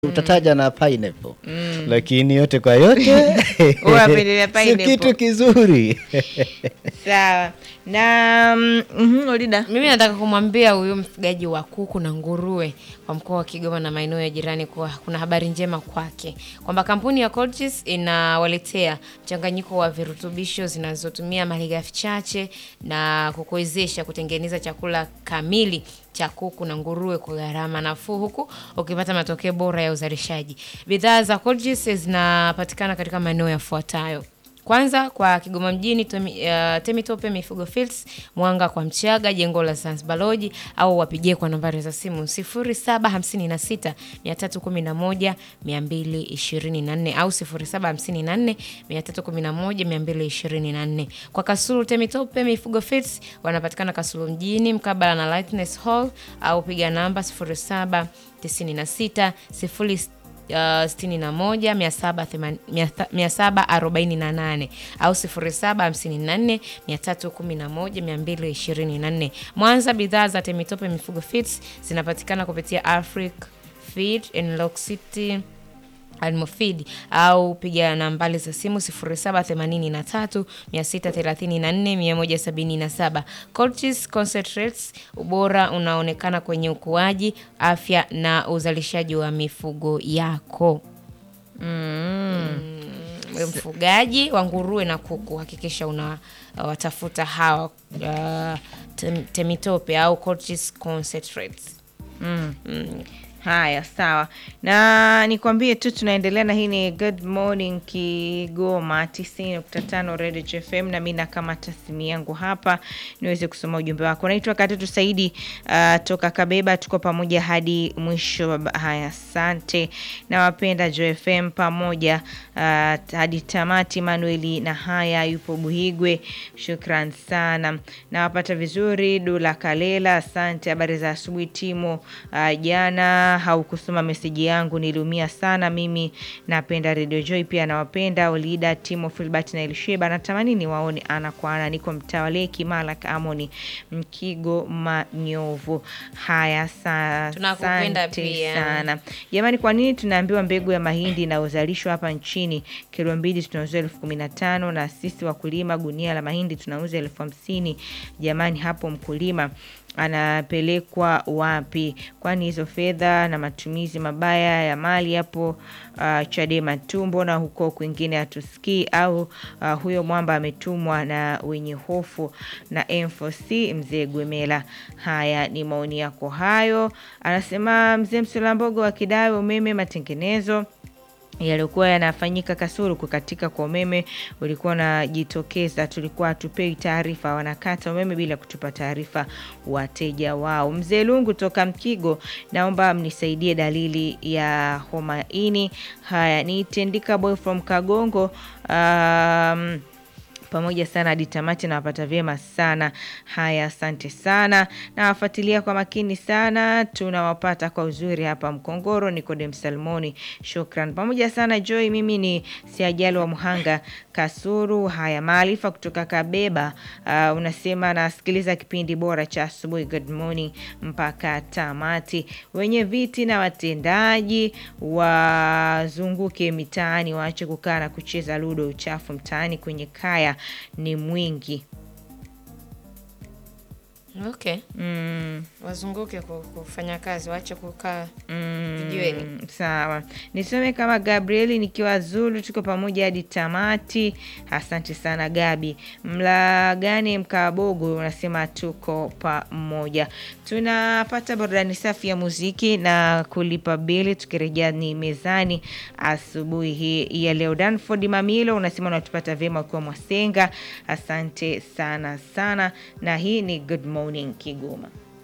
utataja na pineapple lakini yote kwa yote Unapendelea si pineapple. kitu kizuri Sawa na mm, mhm, Olida Mimi nataka kumwambia huyu mfugaji wa kuku na nguruwe kwa mkoa wa Kigoma na maeneo ya jirani kuwa kuna habari njema kwake kwamba kampuni ya Colgis inawaletea mchanganyiko wa virutubisho zinazotumia malighafi chache na kukuwezesha kutengeneza chakula kamili cha kuku na nguruwe kwa gharama nafuu huku ukipata matokeo bora ya uzalishaji. Bidhaa za Colgis zinapatikana katika maeneo yafuatayo. Kwanza kwa Kigoma mjini Temi, uh, Temitope Mifugo Fields, Mwanga kwa Mchaga, jengo la Zanzibar Lodge au wapigie kwa nambari za simu 0756 311 224 au 0754 311 224. Kwa Kasulu Temitope Mifugo Fields wanapatikana Kasulu mjini mkabala na Lightness Hall au piga namba 0796 0 Uh, 61 748 au 0754 311 224. Mwanza, bidhaa za Temitope Mifugo Feeds zinapatikana kupitia Afric Feed and Lock City Almofid au piga nambari za simu 0783 634 177. Colchis Concentrates, ubora unaonekana kwenye ukuaji, afya na uzalishaji wa mifugo yako. Mm, mfugaji wa nguruwe na kuku, hakikisha una uh, watafuta hawa uh, tem, Temitope au Colchis Concentrates. Haya, sawa, na nikwambie tu tunaendelea na hii ni Good Morning Kigoma 90.5 Radio FM, na mimi nakamata simu yangu hapa niweze kusoma ujumbe wako. Naitwa Katutu Saidi uh, toka Kabeba, tuko pamoja hadi mwisho. baba. Haya, asante, nawapenda Jo FM pamoja uh, hadi tamati. Manueli na haya yupo Buhigwe, shukran sana, nawapata vizuri. Dula Kalela, asante. Habari za asubuhi Timo. Uh, jana haukusoma meseji yangu, niliumia sana. Mimi napenda Radio Joy, pia nawapenda Olida, Timo, Filbert na Elisheba. Natamani niwaone ana kwa ana. Niko mtaa wa Leki, Malak, Amoni, Mkigo, Manyovu. Haya, sa- Tunakupenda asante pia. sana jamani. Kwa nini tunaambiwa mbegu ya mahindi inayozalishwa hapa nchini kilo mbili tunauza elfu kumi na tano na sisi wakulima gunia la mahindi tunauza elfu hamsini Jamani, hapo mkulima anapelekwa wapi? Kwani hizo fedha na matumizi mabaya ya mali hapo uh, Chadema tu, mbona huko kwingine hatusikii? Au uh, huyo mwamba ametumwa na wenye hofu na M4C mzee Gwemela. Haya ni maoni yako hayo, anasema mzee Msulambogo wa Kidawe, umeme matengenezo yaliyokuwa yanafanyika Kasulu, kukatika kwa umeme ulikuwa unajitokeza, tulikuwa hatupewi taarifa, wanakata umeme bila kutupa taarifa wateja wao. Mzee Lungu toka Mkigo, naomba mnisaidie dalili ya homa ini. Haya ni Tendika Boy from Kagongo. um, pamoja sana hadi tamati, nawapata vyema sana. Haya, asante sana, nawafuatilia kwa makini sana, tunawapata kwa uzuri hapa Mkongoro. Nikodem Salmoni, shukran pamoja sana Joy. Mimi ni Siajali wa Muhanga Kasuru. Haya, maarifa kutoka Kabeba. Uh, unasema nasikiliza kipindi bora cha asubuhi, good morning mpaka tamati. Wenye viti na watendaji wazunguke mitaani, waache kukaa na kucheza ludo. Uchafu mtaani kwenye kaya ni mwingi. Okay. Mm, Wazunguke ku- kufanya kazi, waache kukaa vijiweni. mm, sawa, nisome kama Gabrieli nikiwa Zulu, tuko pamoja hadi tamati. Asante sana Gabi. Mlagane Mkabogo unasema tuko pamoja. Tunapata burudani safi ya muziki na kulipa bili, tukirejea ni mezani asubuhi hii ya leo. Danford Mamilo unasema unatupata vyema ukiwa Mwasenga. Asante sana sana, na hii ni Good Morning Kigoma.